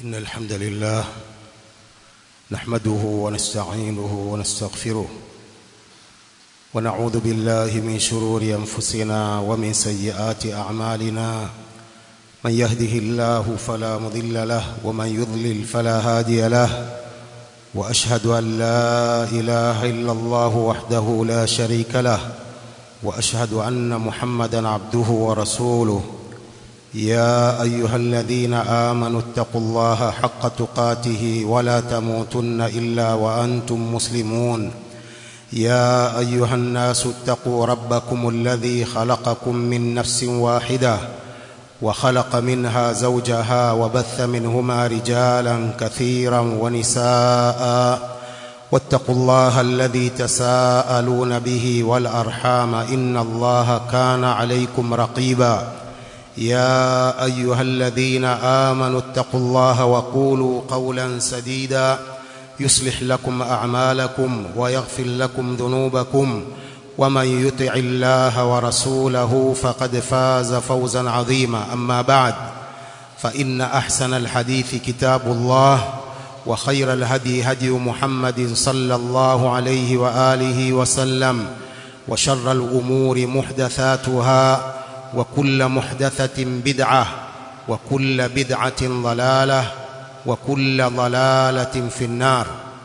إن الحمد لله نحمده ونستعينه ونستغفره ونعوذ بالله من شرور أنفسنا ومن سيئات أعمالنا من يهده الله فلا مضل له ومن يضلل فلا هادي له وأشهد أن لا إله إلا الله وحده لا شريك له وأشهد أن محمدا عبده ورسوله يا أيها الذين آمنوا اتقوا الله حق تقاته ولا تموتن إلا وأنتم مسلمون يا أيها الناس اتقوا ربكم الذي خلقكم من نفس واحدة وخلق منها زوجها وبث منهما رجالا كثيرا ونساء واتقوا الله الذي تساءلون به والأرحام إن الله كان عليكم رقيبا يا أيها الذين آمنوا اتقوا الله وقولوا قولا سديدا يصلح لكم أعمالكم ويغفر لكم ذنوبكم ومن يطع الله ورسوله فقد فاز فوزا عظيما أما بعد فإن أحسن الحديث كتاب الله وخير الهدي هدي محمد صلى الله عليه وآله وسلم وشر الأمور محدثاتها وكل محدثة بدعة وكل بدعة ضلالة وكل ضلالة في النار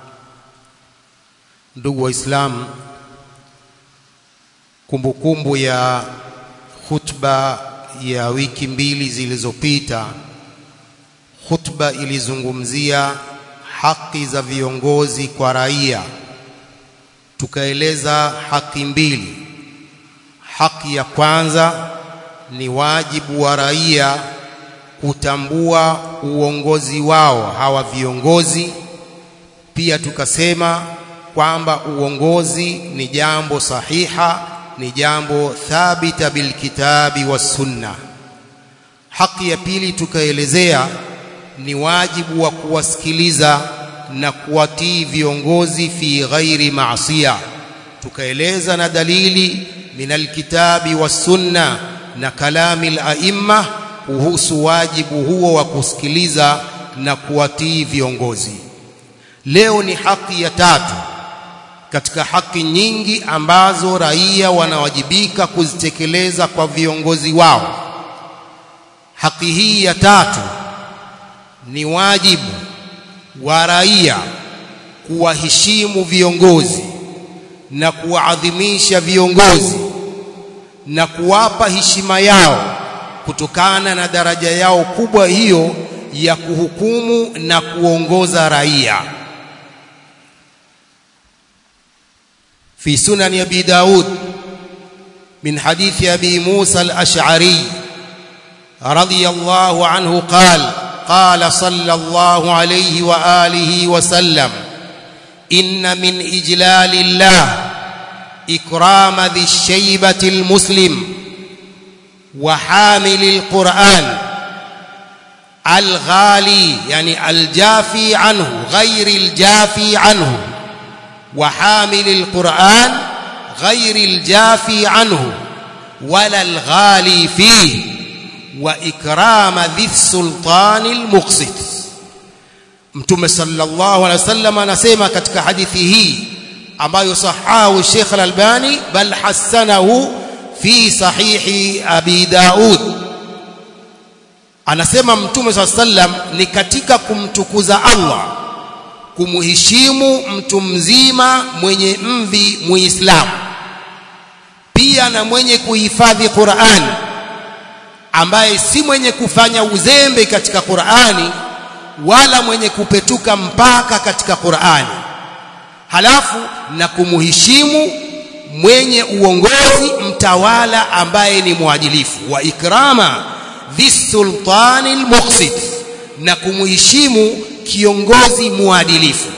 ndugu waislamu kumbukumbu ya khutba ya wiki mbili zilizopita khutba ilizungumzia haki za viongozi kwa raia tukaeleza haki mbili haki ya kwanza ni wajibu wa raia kutambua uongozi wao hawa viongozi pia tukasema kwamba uongozi ni jambo sahiha ni jambo thabita bilkitabi was sunna haki ya pili tukaelezea ni wajibu wa kuwasikiliza na kuwatii viongozi fi ghairi maasiya tukaeleza na dalili min alkitabi was sunna na kalami al-aimma kuhusu wajibu huo wa kusikiliza na kuwatii viongozi leo ni haki ya tatu katika haki nyingi ambazo raia wanawajibika kuzitekeleza kwa viongozi wao haki hii ya tatu ni wajibu wa raia kuwaheshimu viongozi na kuwaadhimisha viongozi na kuwapa heshima yao kutokana na daraja yao kubwa hiyo ya kuhukumu na kuongoza raia في سنن أبي داود من حديث أبي موسى الأشعري رضي الله عنه قال قال صلى الله عليه وآله وسلم إن من إجلال الله إكرام ذي الشيبة المسلم وحامل القرآن الغالي يعني الجافي عنه غير الجافي عنه وحامل القرآن غير الجافي عنه ولا الغالي فيه وإكرام ذي السلطان المقسط mtume sallallahu alaihi wasallam anasema katika hadithi hii ambayo sahahu Sheikh Al-Albani bal hasanahu fi sahihi Abi Daud anasema mtume sallallahu alaihi wasallam ni katika kumtukuza Allah kumheshimu mtu mzima mwenye mvi muislamu pia na mwenye kuhifadhi Qur'an ambaye si mwenye kufanya uzembe katika Qur'ani wala mwenye kupetuka mpaka katika Qur'ani halafu na kumheshimu mwenye uongozi mtawala ambaye ni mwadilifu wa ikrama dhisultani almuqsit na kumheshimu kiongozi muadilifu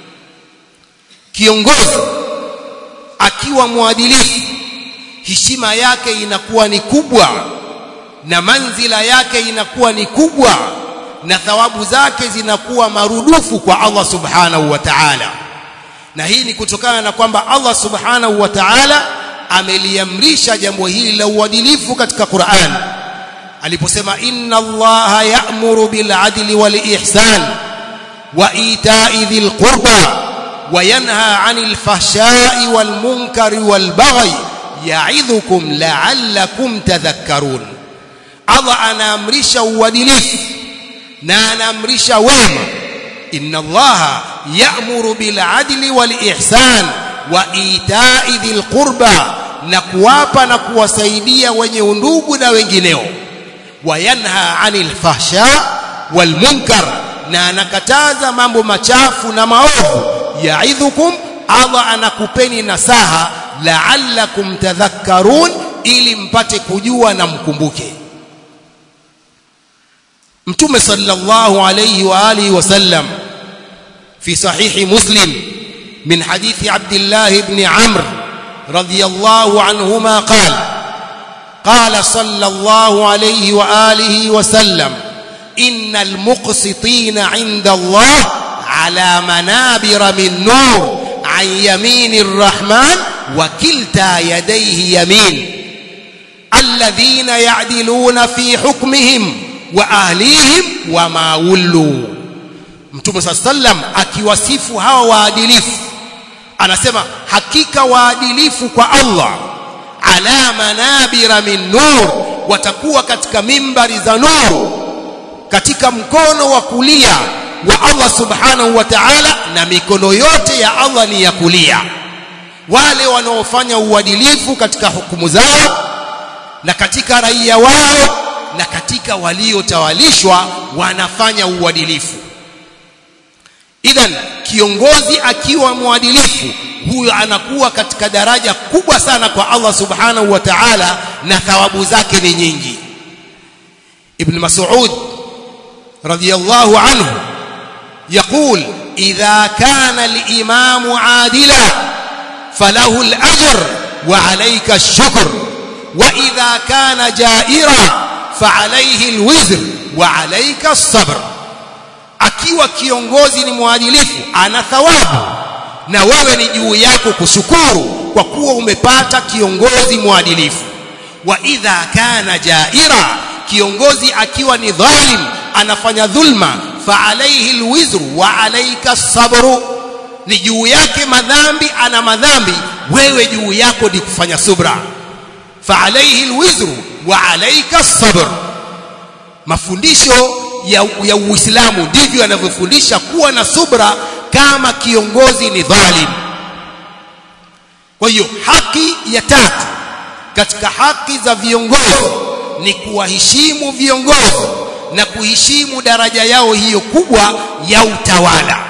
kiongozi akiwa muadilifu heshima yake inakuwa ni kubwa na manzila yake inakuwa ni kubwa na thawabu zake zinakuwa marudufu kwa Allah subhanahu wa ta'ala na hii ni kutokana na kwamba Allah subhanahu wa ta'ala ameliamrisha jambo hili la uadilifu katika Qur'an aliposema inna allaha ya'muru bil adli wal ihsan wa ita'i dhil qurba wa yanha 'anil fahsha'i wal munkari wal baghi ya'idhukum la'allakum tadhakkarun Allah anaamrisha uadilifu na anaamrisha wema inna allaha ya'muru bil adli wal ihsan wa ita'i dhil qurba na kuwapa na kuwasaidia wenye undugu na wengineo wayanha anil fahsha wal munkar na anakataza mambo machafu na maovu yaidhukum Allah anakupeni nasaha la'allakum tadhakkarun ili mpate kujua na mkumbuke Mtume sallallahu alayhi wa alihi wasallam fi sahihi Muslim min hadithi Abdullah ibn Amr radiyallahu anhuma qala قال صلى الله عليه واله وسلم ان المقسطين عند الله على منابر من نور عن يمين الرحمن وكلتا يديه يمين الذين يعدلون في حكمهم واهليهم وما ولوا mtume صلى الله عليه وسلم akiwasifu hawa waadilifu anasema hakika waadilifu kwa Allah ala manabira min nur watakuwa katika mimbari za nuru katika mkono wa kulia wa Allah subhanahu wa ta'ala na mikono yote ya Allah ni ya kulia wale wanaofanya uadilifu katika hukumu zao na katika raia wao na katika waliotawalishwa wanafanya uadilifu idhan kiongozi akiwa mwadilifu huyo anakuwa katika daraja kubwa sana kwa Allah subhanahu wa ta'ala na thawabu zake ni nyingi ibn mas'ud radiyallahu anhu يقول إذا كان الإمام عادلا فله الأجر وعليك الشكر وإذا كان جائرا فعليه الوزر وعليك الصبر akiwa kiongozi ni mwadilifu ana thawabu na wewe ni juu yako kushukuru kwa kuwa umepata kiongozi mwadilifu wa idha kana jaira kiongozi akiwa ni dhalim anafanya dhulma fa alayhi alwizru wa alayka sabru ni juu yake madhambi ana madhambi wewe juu yako ni kufanya subra fa alayhi alwizru wa alayka sabr mafundisho ya, ya Uislamu ndivyo yanavyofundisha kuwa na subra kama kiongozi ni dhalim kwa hiyo haki ya tatu katika haki za viongozi ni kuwaheshimu viongozi na kuheshimu daraja yao hiyo kubwa ya utawala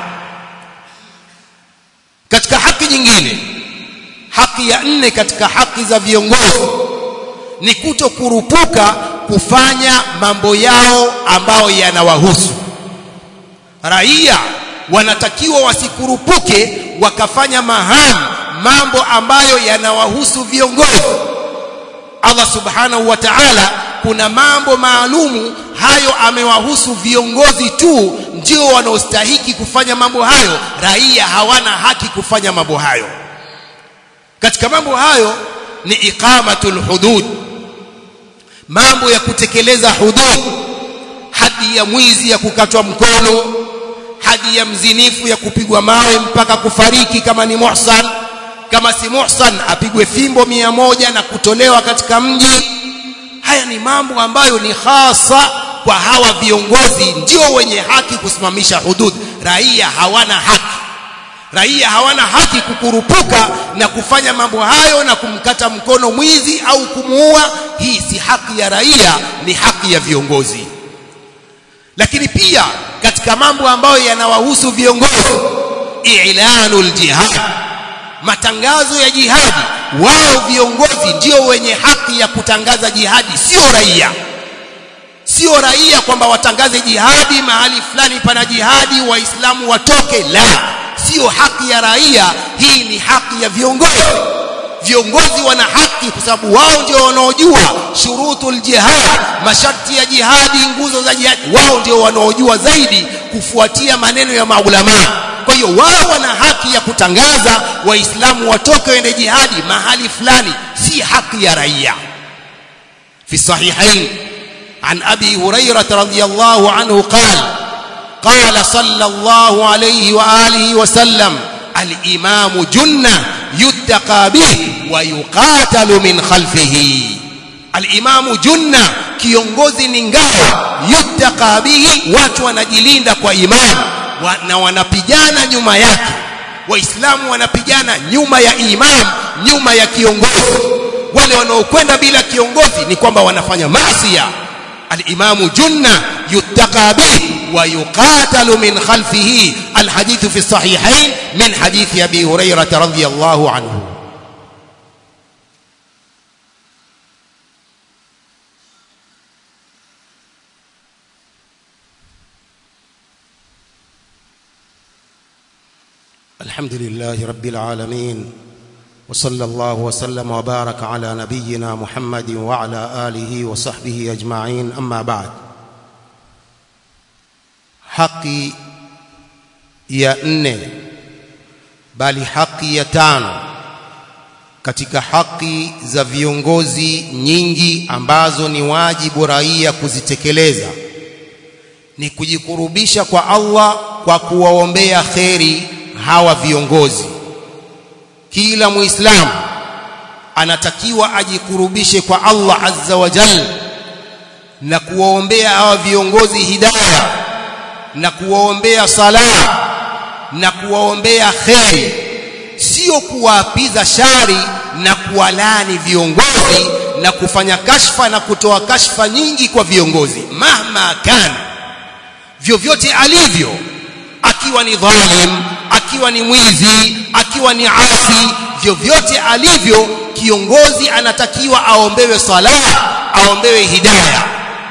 katika haki nyingine haki ya nne katika haki za viongozi ni kuto kurupuka kufanya mambo yao ambayo yanawahusu raia wanatakiwa wasikurupuke wakafanya mahamu mambo ambayo yanawahusu viongozi Allah subhanahu wa ta'ala kuna mambo maalumu hayo amewahusu viongozi tu ndio wanaostahiki kufanya mambo hayo raia hawana haki kufanya mambo hayo katika mambo hayo ni iqamatul hudud mambo ya kutekeleza hudud hadi ya mwizi ya kukatwa mkono hadi ya mzinifu ya kupigwa mawe mpaka kufariki kama ni muhsan kama si muhsan apigwe fimbo mia moja na kutolewa katika mji haya ni mambo ambayo ni hasa kwa hawa viongozi ndio wenye haki kusimamisha hudud raia hawana haki raia hawana haki kukurupuka na kufanya mambo hayo na kumkata mkono mwizi au kumuua hii si haki ya raia ni haki ya viongozi lakini pia katika mambo ambayo yanawahusu viongozi i'lanul jihad matangazo ya jihadi wao viongozi ndio wenye haki ya kutangaza jihadi sio raia sio raia kwamba watangaze jihadi mahali fulani pana jihadi waislamu watoke la sio haki ya raia hii ni haki ya viongozi viongozi wana haki kwa sababu wao ndio wanaojua shurutul jihad masharti ya jihadi nguzo za jihadi wao ndio wanaojua zaidi kufuatia maneno ya maulama kwa hiyo wao wana haki ya kutangaza waislamu watoke waende jihadi mahali fulani si haki ya raia fi sahihain عن أبي هريرة رضي الله عنه قال قال صلى الله عليه وآله وسلم الإمام جنة يتقى به ويقاتل من خلفه الإمام جنة kiongozi ni ngao yuttaka bihi watu wanajilinda kwa imani wa, na wanapigana nyuma yake waislamu wanapigana nyuma ya imam nyuma ya kiongozi wale wanaokwenda bila kiongozi ni kwamba wanafanya maasiya الإمام جنة يتقى به ويقاتل من خلفه الحديث في الصحيحين من حديث أبي هريرة رضي الله عنه الحمد لله رب العالمين وصلى الله وسلم وبارك على نبينا محمد وعلى آله وصحبه أجمعين أما بعد haki ya nne bali haki ya tano katika haki za viongozi nyingi ambazo ni wajibu raia kuzitekeleza ni kujikurubisha kwa Allah kwa kuwaombea kheri hawa viongozi kila muislamu anatakiwa ajikurubishe kwa Allah azza wa jalla na kuwaombea hawa viongozi hidayah na kuwaombea sala na kuwaombea kheri sio kuwaapiza shari na kuwalani viongozi na kufanya kashfa na kutoa kashfa nyingi kwa viongozi mahma kana vyovyote alivyo akiwa ni dhalim akiwa ni mwizi akiwa ni asi vyovyote alivyo kiongozi anatakiwa aombewe sala aombewe hidayah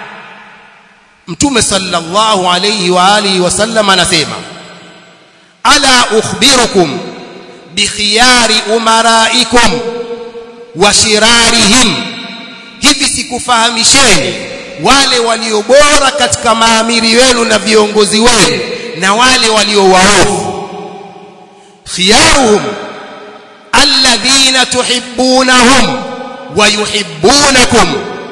mtume sallallahu alayhi wa alihi wasallam anasema ala ukhbirukum bikhiyari umaraikum wa shirarihim hivi sikufahamisheni wale walio bora katika maamiri wenu na viongozi wenu na wale walio waovu khiyaruhum alladhina tuhibbunahum wa yuhibbunakum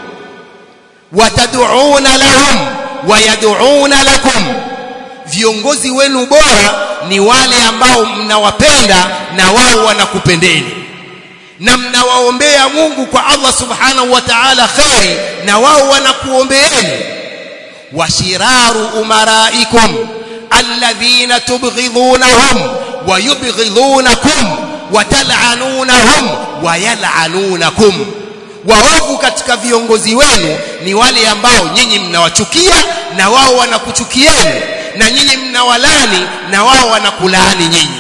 watad'una lahum wayad'una lakum viongozi wenu bora ni wale ambao mnawapenda na wao wanakupendeni na mnawaombea Mungu kwa Allah subhanahu wa ta'ala khairi na wao wanakuombeeni washiraru umaraikum alladhina tubghidhunahum wayubghidhunakum watal'anunahum wayal'anunakum waovu katika viongozi wenu ni wale ambao nyinyi mnawachukia na wao wanakuchukieni na nyinyi mnawalani na wao wanakulaani nyinyi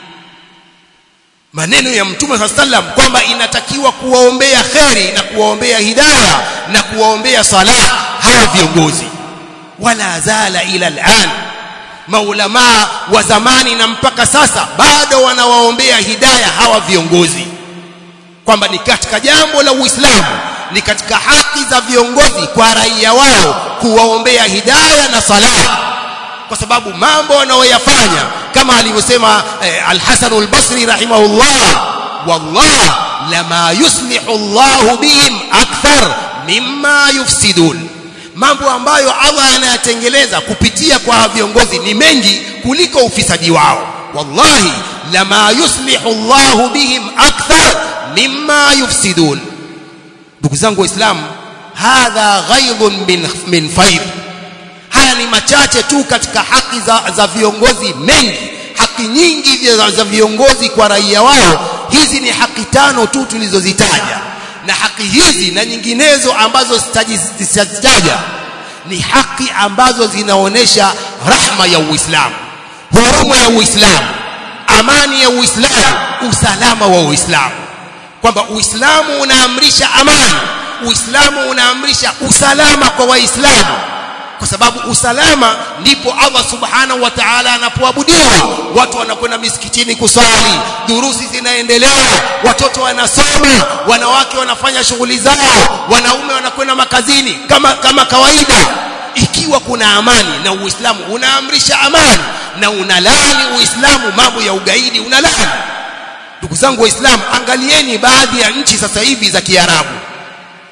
maneno ya mtume saa sallam kwamba inatakiwa kuwaombea kheri na kuwaombea hidaya na kuwaombea salah hawa viongozi wala zala ila al'an maulamaa wa zamani na mpaka sasa bado wanawaombea hidaya hawa viongozi kwamba ni katika jambo la Uislamu ni katika haki za viongozi kwa raia wao kuwaombea hidaya na salah kwa sababu mambo wanaoyafanya kama alivyosema eh, Al-Hasan al-Basri rahimahullah wallah lama yuslihu Allah bihim akthar mimma yufsidun mambo ambayo Allah anayatengeleza kupitia kwa viongozi ni mengi kuliko ufisadi wao wallahi lama yuslihu Allah bihim akthar mimma yufsidun ndugu zangu waislamu hadha ghaidhun min, min faid haya ni machache tu katika haki za, za viongozi mengi haki nyingi za, za viongozi kwa raia wao hizi ni haki tano tu tulizozitaja na haki hizi na nyinginezo ambazo sitazitaja ni haki ambazo zinaonesha rahma ya Uislamu huruma ya Uislamu amani ya Uislamu usalama wa Uislamu kwamba Uislamu unaamrisha amani Uislamu unaamrisha usalama kwa Waislamu kwa sababu usalama ndipo Allah subhanahu wa ta'ala anapoabudiwa watu wanakwenda misikitini kusali durusi zinaendelea watoto wanasoma wanawake wanafanya shughuli zao wanaume wanakwenda makazini kama kama kawaida ikiwa kuna amani na Uislamu unaamrisha amani na unalani Uislamu mambo ya ugaidi unalani ndugu zangu waislamu angalieni baadhi ya nchi sasa hivi za Kiarabu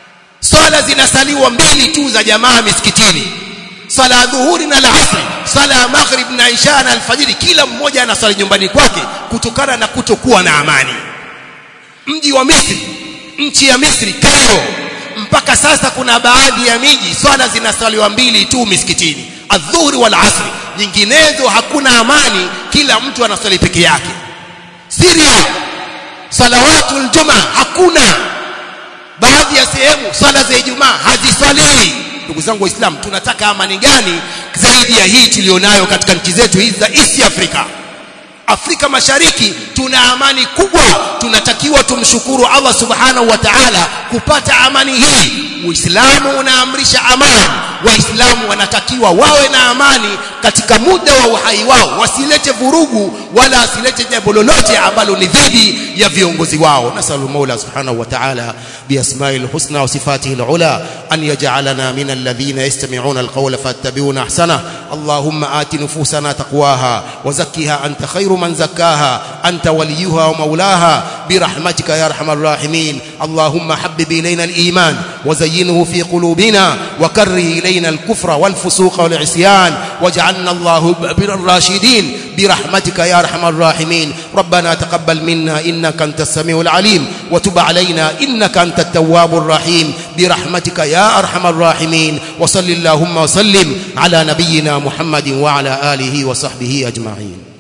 swala zinasaliwa mbili tu za jamaa misikitini swala ya dhuhuri na alasri swala ya maghrib na isha na alfajiri kila mmoja anaswali nyumbani kwake kutokana na kutokuwa na amani mji wa Misri nchi ya Misri Cairo mpaka sasa kuna baadhi ya miji swala zinaswaliwa mbili tu misikitini adhuhuri wal asri nyinginezo hakuna amani kila mtu anaswali peke yake Syria salawatul juma hakuna baadhi ya sehemu swala za Ijumaa haziswaliwi ndugu zangu waislamu tunataka amani gani zaidi ya hii tulionayo katika nchi zetu hizi za East Africa Afrika Mashariki tuna amani kubwa tunatakiwa tumshukuru Allah subhanahu wa ta'ala kupata amani hii Uislamu unaamrisha amani waislamu wanatakiwa wawe na amani katika muda wa uhai wao wasilete vurugu wala wasilete jambo lolote ambalo ni dhidi ya viongozi wao nasalu maula subhanahu wa ta'ala biasma'il husna wa sifatihi alula an yaj'alana min alladhina yastami'una alqawla fattabi'una ahsana allahumma ati nufusana taqwaha wa zakkiha anta khayru man zakkaha anta waliyuha wa maulaha birahmatika ya arhamar rahimin allahumma habbib ilayna aliman wa zayyinhu fi qulubina wa karrih ilayna الكفر والفسوق والعصيان واجعلنا الله بالراشدين برحمتك يا ارحم الراحمين ربنا تقبل منا انك انت السميع العليم وتب علينا انك انت التواب الرحيم برحمتك يا ارحم الراحمين وصل اللهم وسلم على نبينا محمد وعلى اله وصحبه اجمعين